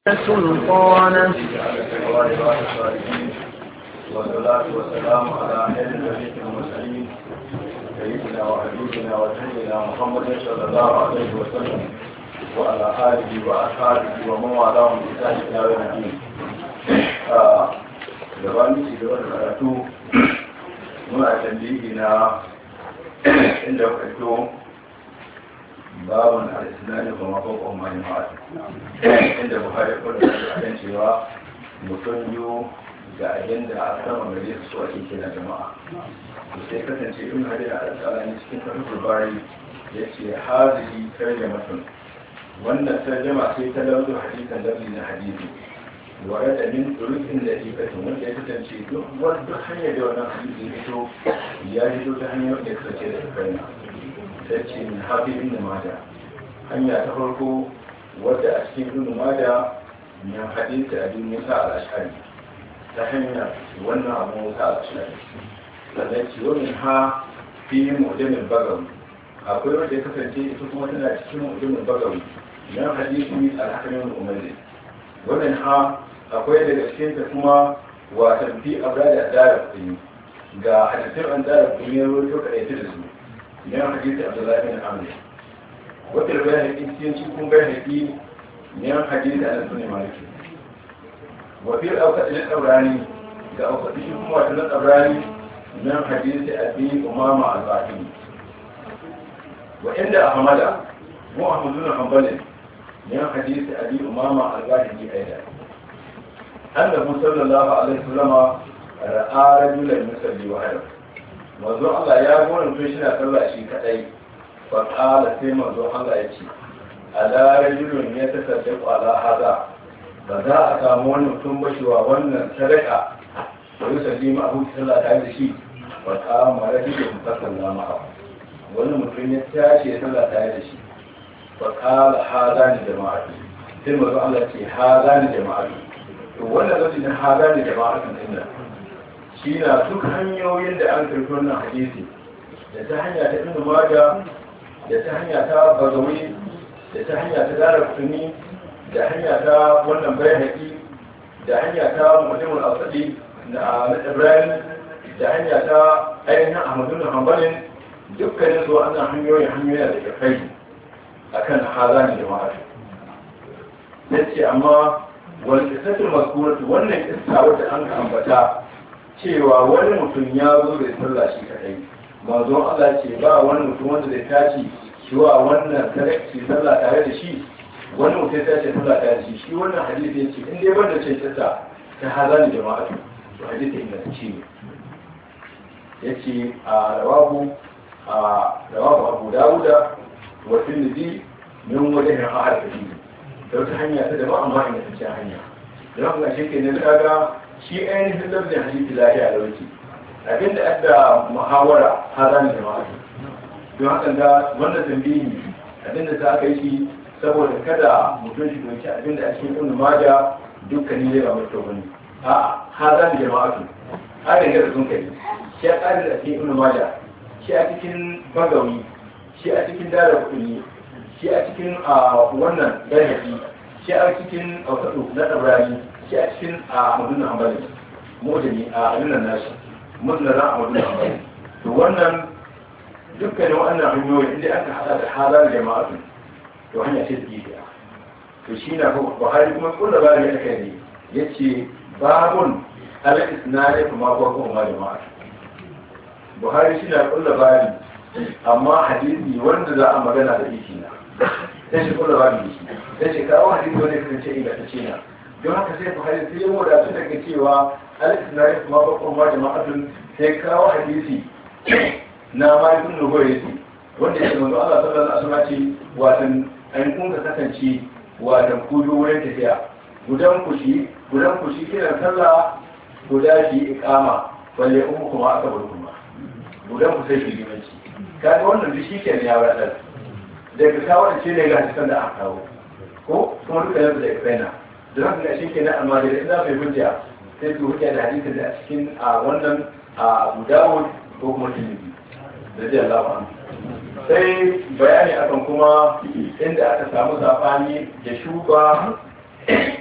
سلطانه والصلاة والسلام على خير النبي المرسلين سيدنا وحبيبنا وسيدنا محمد صلى الله عليه وسلم وعلى آله وأصحابه ومن والاهم بإحسان إلى يوم الدين. gabanin ci gaba da karatu muna tambayi na inda fito babun al-islami kuma ko kuma jama'a inda buhari ko da kan cewa mutum biyu ga agenda a sama gare su a cikin jama'a to sai kasance in hadi a alƙalani cikin karfin bari ya ce hazili tarjamatun wannan tarjama sai ta lauzo hadisan lafi na hadisi ware da min turukin da ikatun wanda ya kasance duk wani hanyar da wannan hadisi ya fito ya fito ta hanyar da ya kasance da sukarina ta ce min hafi ibn mada hanya ta farko wadda a cikin ibn mada min hadisi a duniya sa al-ashari ta hanya wannan abu musa al-ashari sannan ce wani ha fi mu'jamin bagawi akwai wanda ya kasance ita kuma tana cikin mu'jamin bagawi min hadisi al-hakamin umarni wannan ha akwai daga cikin ta kuma watan fi abrada dara kuni ga hadisin an dara kuni ya rubuto kaɗaitu da su min hadisi abdullahi bin amr wata da bayan haƙi cikin cikin bayan haƙi min hadisi an sunan maliki wa fi auka ilin tsabrani ga auka shi kuma wata na tsabrani min hadisi abi umama al-bahili wa inda ahmada muhammadu bin hanbalin min hadisi abi umama al-bahili aidan annabi sallallahu alaihi wasallam ra'a rajulan yusalli wahdahu manzo Allah ya gona mutum shi na sallah shi kadai fa qala sai manzo Allah ya ce ala rajulun ya tasaddaqu ala hada ba za a samu wani mutum ba shi wa wannan sadaka wa yusalli ma abu sallah tare da shi fa qama rajulun fa sallama ma'ahu wani mutum ya tashi ya sallah tare da shi fa qala hada ni jama'atu sai manzo Allah ya ce hada ni jama'atu to wannan lokacin hada ni jama'atu din nan shi na duk hanyoyin da an karfi wannan hadisi da ta hanya ta ibn maja da ta hanya ta bagawi da ta hanya ta dara kutuni da hanya ta wannan bayan haƙi da hanya ta mutumin asali na ibrahim da hanya ta ainihin ahmadu na hambalin dukkanin su wannan hanyoyin hanyoyin da ke kai akan hazani jama'a ya ce amma wani kisatul maskuratu wannan kissa wadda an ka ambata cewa wani mutum ya zo da sallah shi kadai manzo Allah ce ba wani mutum wanda zai tashi shi wa wannan sadaki sallah tare da shi wani mutum ya tashi sallah tare da shi shi wannan hadisi ya ce in dai banda ce tsata ta hazani jama'a to hadisi inda ce ya ce a rawahu a rawahu Abu Dawuda wa Tirmidhi min wajhin ahad hadisi da wata hanya ta daban amma ina ta hanya da haka shi ke ne kaga shi ainihin lafzin hadisi lafiya da wuce abinda adda muhawara hada ne jama'a don haka ga wannan tambayi abinda za ka yi shi saboda kada mutum shi doki abinda a cikin ibn maja dukkanin zai ba mutum bane a hada ne jama'a su harin da sun kai shi a tsarin da cikin ibn maja shi a cikin bagawi shi a cikin dara kudi shi a cikin wannan bayhaqi shi a cikin ausatu na tabrani shi a cikin a madunan hambali mutane a alunan nashi mutane a madunan hambali to wannan dukkanin wannan hanyoyi inda aka hada da halar jama'atu to hanya ce da gidiya to shi na buhari kuma kulla ba da yake ne ya ce babun ala isnadi kuma ko kuma jama'atu buhari shi na kulla bari amma hadisi wanda za a magana da ishi na sai shi kulla bari shi sai shi kawo hadisi wanda ya kasance ingantacce na don haka sai buhari sai ya wadatu daga cewa al-isnari kuma bakon ma jama'atun sai kawo hadisi na malikun nugoyesi wanda ya manzo Allah sallallahu alaihi wasallam ce watan an kun ka kasance watan ku biyu wurin tafiya gudan ku shi gudan ku shi kiran sallah guda shi iqama balle umu kuma aka bar kuma gudan ku sai shi limanci kaga wannan duk shi kenan ya wadatar daga kawo da ce ne ga hadisan da aka kawo ko kuma duka yanzu da kaina da haka ga shi ke na amma da ina bai hujja sai su hujja da hadisin da a cikin a wannan a Abu Dawud ko kuma Tirmidhi da zai Allah sai bayani akan kuma inda aka samu sabani da shuba